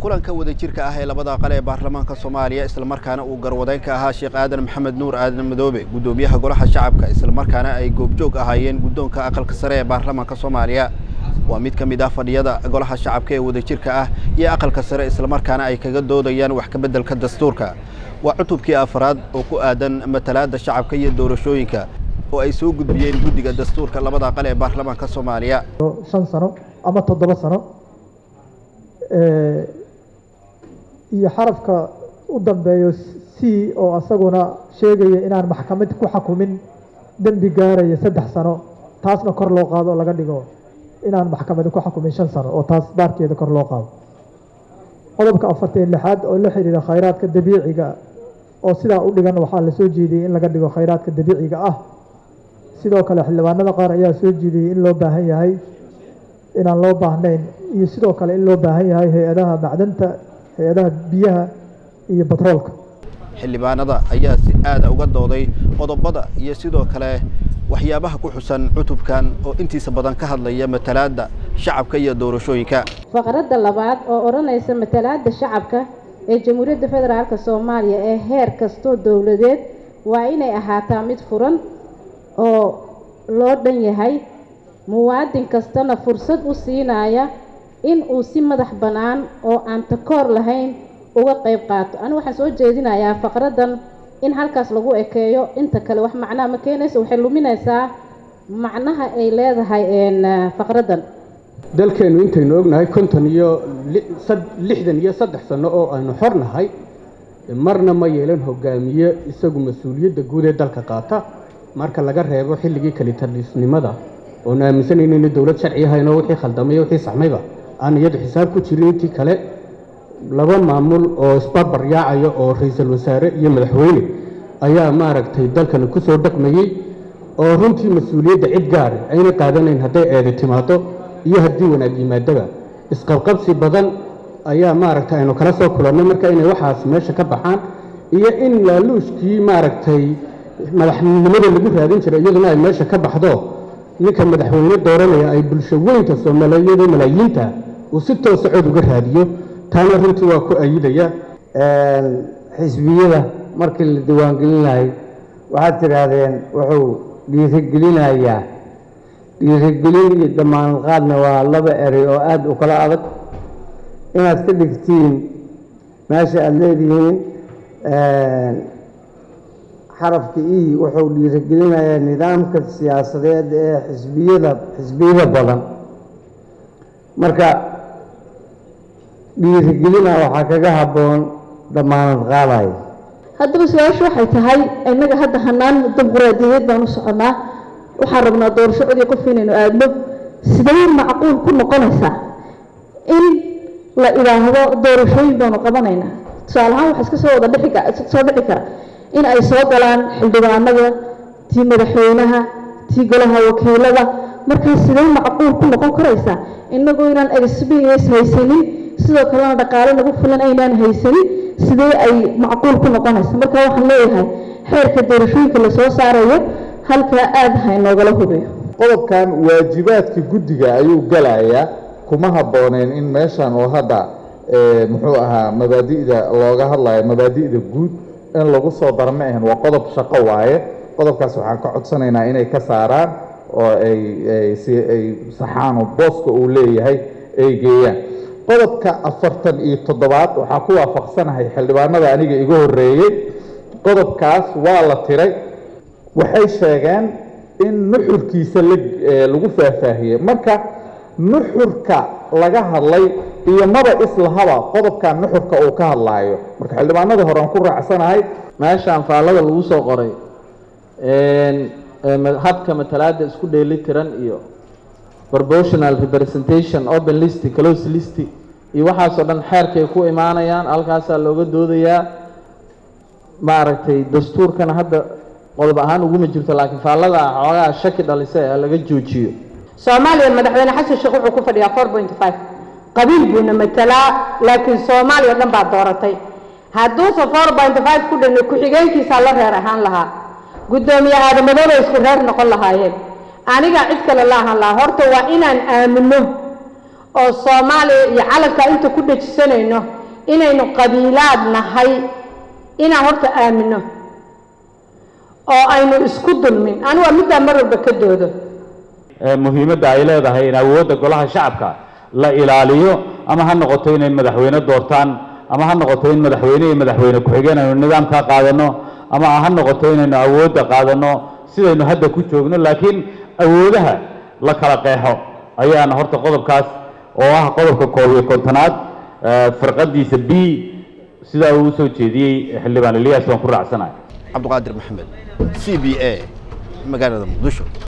kulanka wadajirka ah ee labada aqal ee baarlamaanka soomaaliya islamarkaana uu garwadeyn ka ahaa sheekh aadan maxamed nuur aadan madoobe guddoomiyaha golaha shacabka islamarkaana ay goobjoog ahaayeen guddoonka aqalka sare ee baarlamaanka soomaaliya waa mid ka mid ah fadhiyada golaha shacabka ee wadajirka ah iyo aqalka sare islamarkaana ay kaga doodayaan wax ka beddelka dastuurka waa cutubkii afraad oo ku aadan matalaadda shacabka iyo doorashooyinka oo ay soo gudbiyeen guddiga dastuurka labada aqal ee baarlamaanka soomaaliya shan sano ama toddoba sano iyo xarafka u dambeeyo c oo asaguna sheegaya inaan maxkamad ku xakumin dembi gaaraya saddex sano taasna kor loo qaado oo laga dhigo inaan maxkamadi ku xakumin shan sano oo taas baarkeeda kor loo qaado qodobka afartan lixaad oo la xiriira khayraadka dabiiciga oo sidaa u dhigan waxaa la soo jeediyey in laga dhigo khayraadka dabiiciga ah sidoo kale xildhibaanada qaar ayaa soo jeediyey in loo baahan yahay inaan loo baahnayn iyo sidoo kale in loo baahan yahay hay-adaha macdanta hay-adaha biyaha iyo batroolka xildhibaanada ayaa si aada uga dooday qodobada iyo sidoo kale waxyaabaha ku xusan cutubkan oo intiisa badan ka hadlaya matalaadda shacabka iyo doorashooyinka faqradda labaad oo odhanaysa matalaadda shacabka ee jamhuuriyadda federaalka soomaaliya ee heer kastoo dowladeed waa inay ahaataa mid furan oo loo dhan yahay muwaadin kastana fursad u siinaya in uu si madax bannaan oo aan takoor lahayn uga qayb qaato anigu waxaan soo jeedinayaa faqraddan in halkaas lagu ekeeyo inta kale wax macnaha ma keenayso waxay luminaysaa macnaha ay leedahay faqraddan dalkeennu intaynu ognahay konton iyo lixdan iyo saddex sano oo aynu xornahay marna ma yeelan hogaamiye isagu mas-uuliyadda guud ee dalka qaata marka laga reebo xilligii kalitalisnimada oonu aaminsanayno ina dowlad sharci ahayno wixii khaldamay wixii saxmayba aan iyadu xisaab ku jirin intii kale laba maamul oo isbarbar yaacaya oo ra-iisul wasaare iyo madaxweyne ayaa maaragtay dalkani ku soo dhaqmayey oo runtii mas-uuliyadda cid gaari ayna qaadanayn hadday eedi timaado iyo haddii wanaag yimaadaba isqabqabsi badan ayaa maaragtay aynu kala soo kulannay marka inay waxaas meesha ka baxaan iyo in laaluushkii maaragtay madaxnimada lagu raadin jiray iyaduna ay meesha ka baxdo ninka madaxweyne dooranaya ay bulsho weynta soomaaliyada malaayiinta uu si toosa cod uga raadiyo taana runtii waa ku ayidaya xisbiyada markii la diiwaangelinahay waxaad tidhaahdeen wuxuu dhiirigelinayaa dhiirigelin iyo damaanad qaadna waa laba erey oo aada u kala adag inaad ka dhigtiin meesha aada leedihiin xarafka e wuxuu dhiirigelinayaa nidaamka siyaasadeed ee xisbiyada xisbiyada badan marka dhiirigelina waxaa kaga habboon damaanad qaadaya haddaba su-aashu waxay tahay innaga hadda hanaan dimuqraadiyadeed baan u soconnaa waxaan rabnaa doorasho codii qof inaynu aadno sidee macquul ku noqonaysaa in la idhaahdo doorashooyin baanu qabanaynaa tusaale ahaan waxaa iska soo wada dhixi soo dhici kara in ay soo galaan xildhibaanada tii madaxweynaha tii golaha wakiilada markaa sidee macquul ku noqon karaysaa innagoo inaan experience haysanin sidoo kalena dhaqaale nagu filan aynaan haysanin sidee ay macquul ku noqonaysa marka waxaan leeyahay xeerka doorashooyinka lasoo saarayo halkaa aada ha inoogala hubiyo qodobkan waajibaadka guddiga ayuu galayaa kuma habbooneen in meeshan oo hadda muxuu ahaa mabaadi'da looga hadlayo mabaadi'da guud in lagu soo daro ma ahan waa qodob shaqo waaye qodobkaas waxaan ka codsanaynaa inay ka saaraan oo ay si ay saxaan oo booska uu leeyahay ay geeyaan qodobka afartan iyo toddobaad waxaa ku waafaqsanahay xildhibaanada aniga iga horreeyey qodobkaas waa la tiray waxay sheegeen in nuxurkiisa lagu faahfaahiyey marka nuxurka laga hadlay iyo maba islahaba qodobkan nuxurka uu ka hadlaayo marka xildhibaanada hore aan ku raacsanahay meeshaan faallada lagu soo qoray habka matalaada isku dheeli tiran iyo proportional representation open list close list iyo waxaasoo dhan xeerkay ku imaanayaan halkaasaa looga doodayaa maaragtay dastuurkana hadda qodob ahaan uguma jirto laakiin faallada xoogaa shaki dhalisa ee laga joojiyo soomaaliya madaxweyne xasan sheekh wuxuu ku fadhiyaa four point five qabiil buuna matalaa laakiin soomaaliya dhan baa dooratay hadduusan four point five ku dhan ku-xigeenkiisaa la reer ahaan lahaa guddoomiye aadamadooda isku reer noqon lahaayeen aniga cid kale la ahaan lahaa horta waa inaan aamino oo soomaaliya iyo calankaa inta ku dhejisanayno inaynu qabiilaad nahay inaan horta aamino oo aynu isku dulmin anigu waa middaa mar walba ka doodo muhiimadda ay leedahay in awoodda golaha shacabka la ilaaliyo ama ha noqoto inay madaxweyne doortaan ama ha noqoto in madaxweyne iyo madaxweyne ku-xigeen aynu nidaamkaa qaadano ama ha noqoto inaynu awoodda qaadano sidaynu hadda ku joogno laakiin awoodaha la kala qeexo ayaana horta qodobkaas oo ah qodobka koob iyo kontonaad firqadiisa b sidaa uu usoo jeediyey xildhibaan eliyas waan ku raacsanahay cabdiqaadir maxamed c b a magaalada muqdisho